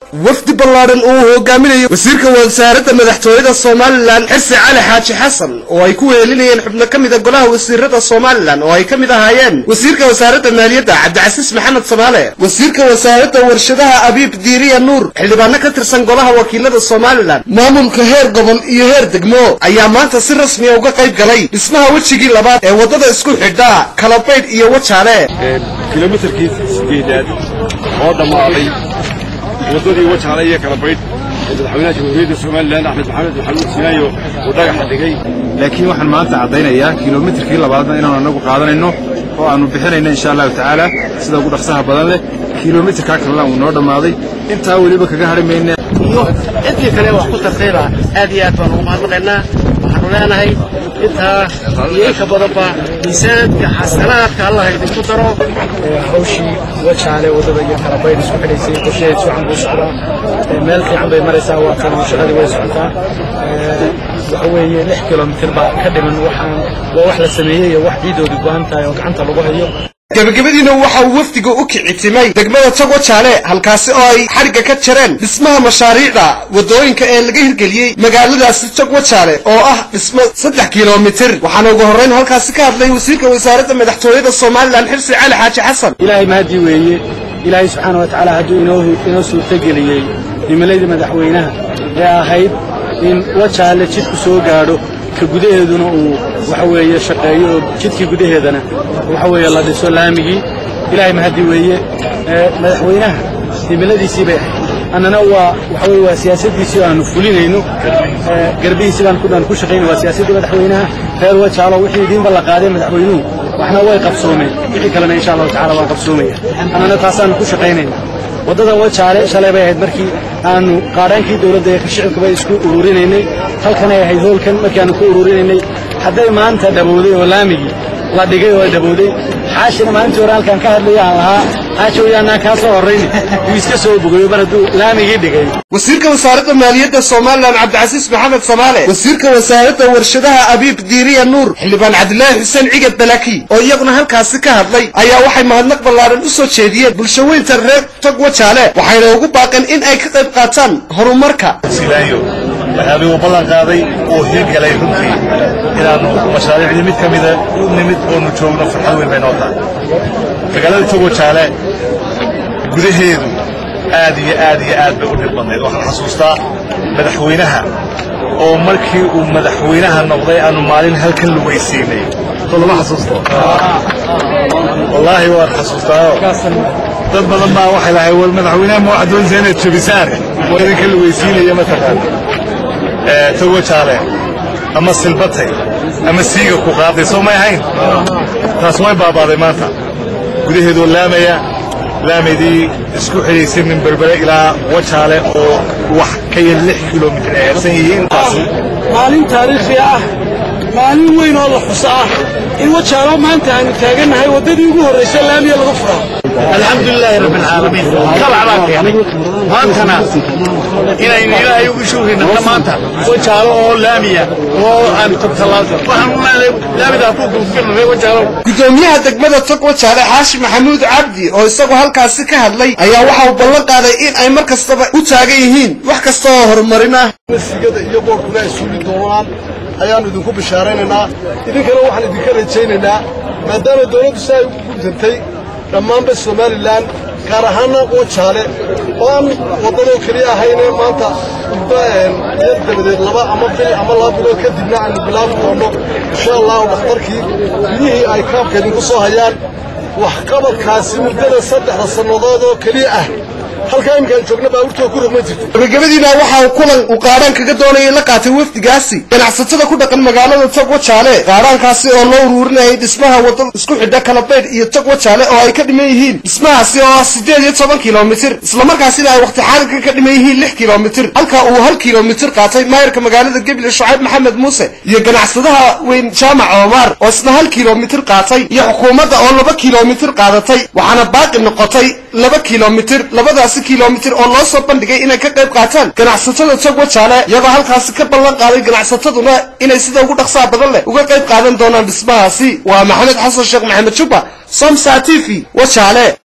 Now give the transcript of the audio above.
wafdi ballaadhan uu hogaaminayo wasiirka wasaaradda madaxtooyada somalilan xirsi cali xaaji xasan oo ay ku weelinayeen xubno ka mida golaha wasiirada somalilan oo ay ka mid ahaayeen wasiirka wasaaradda maaliyadda cabdicasiis maxamed samaale wasiirka wasaaradda warshadaha abiib diiriya nuur xildhibaano ka tirsan golaha wakiilada somalilan maamulka heer gobol iyo heer degmo ayaa maanta si rasmiya uga qayb galay dhismaha wejigii labaad ee waddada isku xidha kalabaydh iyo wajaale kilomitarkii sideedaad oo dhammaaday waddadii wajaale iyo kalabaydh ee madaxweynaha jamhuuriyadda somalilan axmed maxamed maxamuud sinaayo uu dhagaxa dhigay laakiin waxaan maanta caddaynayaa kilomitarkii labaadna inaanu annagu qaadanayno oo aannu bixinayno insha allahu tacaala sida ugu dhaqsaha badan leh kilomitarkaa kalena uu noo dhammaaday intaa weliba kaga hadhi mayna iyo intii kale wax ku tartayba aad iyo aad baan ugu mahadnaqaynaa waxaanu leenahay intaa iyo inka badanba miisaanka xasanaadka allah idinku daro hawshii wajaale waddada iyo kalabaydh isku xidhaysay qorshaheed fiican buu socdaa meel fiican bay maraysaa waa tan shaqadii way socotaa waxa weeye lix kilomitir baa ka dhiman waxaan waa wax la sameeyey iyo wax ciidoodii go'an tahay oo gacanta lagu hayo gebagabadiina waxa uu wafdiga u kicitimay degmada tog wajaale halkaasi oo ay xadhigga ka jareen dhismaha mashaariicda waddooyinka ee laga hirgeliyey magaaladaasi tog wajaale oo ah dhismo saddex kilomitir waxaana ugu horrayn halkaasi ka hadlay wasiirka wasaaradda madaxtooyada somalilan xirsi cali xaaji xasan ilaahay mahadii weeye ilaahay subxaana wa tacaala hadduu inoo inoo suurtageliyey himiladii madaxweynaha ee ahayd in wajaale jidku soo gaadho ka gudaheeduna uu waxa weeye shaqeeyo oo jidkii gudaheedana waxa weeye la dhiso laamigii ilaahay mahadii weeye madaxweynaha himiladiisii bay ahayd annana waa waxa weye waa siyaasaddiisii aanu fulinayno garbihiisii baan ku dhan ku shaqaynay waa siyaasaddii madaxweynaha reer wajaalo wixii idiinba la qaaday madaxweynuhu waxna way qabsoomeen wixii kalena insha allahu tacala waa qabsoomaya annana taasaanu ku shaqaynayna waddada wajaale shalay bay ahayd markii aanu qaadhaankii dowladda ee shicibkaba isku ururinaynay halkanay ahayd hoolkan markii aanu ku ururinaynay hadday maanta dhabowday oo laamigii la dhigay oo dhabowday xaashina maalintii hore halkaan ka hadlaya aan lahaa xaashi wayaanaan kaa soo horrayn wuu iska soo bogayo mar hadduu laamigii dhigay wasiirka wasaaradda maaliyadda somalilan cabdicasiis maxamed samaale wasiirka wasaaradda warshadaha abiib diiriya nuur xildhibaan cabdilaahi xuseen cigad balaki oo iyaguna halkaasi ka hadlay ayaa waxay mahadnaq ballaadhan u soo jeediyeen bulshaweynta reer tog wajaale waxayna ugu baaqeen in ay ka qayb qaataan horumarka silaayo waxyaabay uu ballan qaaday oo hirgalay runtii inaannu mashaariicdii mid ka mida u nimid oonu joogno farxad weyn bay noo tahay magaalada tog wajaale gudaheedu aad iyo aad iyo aad bay u dhib badnayd waxaan xasuustaa madaxweynaha oo markii uu madaxweynaha noqday aanu maalin halkan lugaysiinay soo lama xasuusto wallaahi waan xasuustaayo dad badan baa waxay lahay war madaxweynaha ma waxaad doonaysaa inaad jabisaan war idinka lugaysiinaya mataqaan tog wajaale ama silbatay ama siiga ku qaaday soo may ahayn taas way baabaaday maanta gudaheedoo laamaya laamadii isku xidhaysay min berbere ilaa wajaale oo wax ka yar lix kilomitir ay harsan yihiin maalin taariikhi ah maalin weyn oo la xuso ah in wajaalo maanta aanu taagannahay waddadii ugu horraysa laamiya laga furo alxamdulilaahi rabbi alcaalamiin kabac baan keenay maantana inaynu ilaahay ugu shuurinana maanta wajaalo oo laamiya oo aan togtalaado waxaan u leedahay laamidaa ku gulfirnay wajaalo gudoomiyaha degmada tog wajaale xaashi maxamuud cabdi oo isagu halkaasi ka hadlay ayaa waxa uu ballan qaaday in ay mar kastaba u taagan yihiin wax kasta oo horumarin ah sigada iyo boorkuna ay suuli doonaan ayaannu idinku bishaaraynaynaa idinkana waxaan idinka rajaynaynaa maadaama dawladdu si ay ugu guntantay dhammaanba somalilan gaar ahaanna wajaale oo aan waddadoo keliya ahaynee maanta muddo yar dabadeed laba ama bil ama laba bilood kadibna aynu bilaabi doonno insha allahu dhakhtarkii biyihii ay kaabka idinku soo hayaan waxqabadkaasi muddada saddexda sannadood oo keliya ah halkaa iminkaan joogna baabuurtoo ku rogman jirto gabagabadiina waxa uu kulan uu qaadhaan kaga doonayay la qaatay wafdigaasi ganacsatada ku dhaqan magaalada tog wajaale qaadhaankaasi oo loo uruurinayay dhismaha wadada isku xidha kalabaydh iyo tog wajaale oo ay ka dhiman yihiin dhismahaasi oo ah siddeed iyo toban kilomitir islamarkaasina ay waqti xaadirka ka dhiman yihiin lix kilomitir halka uu hal kilomitir qaatay maayarka magaalada gebile shucayb maxamed muuse iyo ganacsadaha weyn jaamac omar oo isna hal kilomitir qaatay iyo xukuumadda oo laba kilomitir qaadatay waxaana baaqi noqotay laba kilomitir labadaasi kilomitir oo loo soo bandhigay inay ka qayb qaataan ganacsatada tog wajaale iyagoo halkaasi ka ballan qaaday ganacsataduna inay sida ugu dhaqsaha badan leh uga qayb qaadan doonaan dhismahaasi waa maxamed xasan sheekh maxamed jubba somsa t v wajaale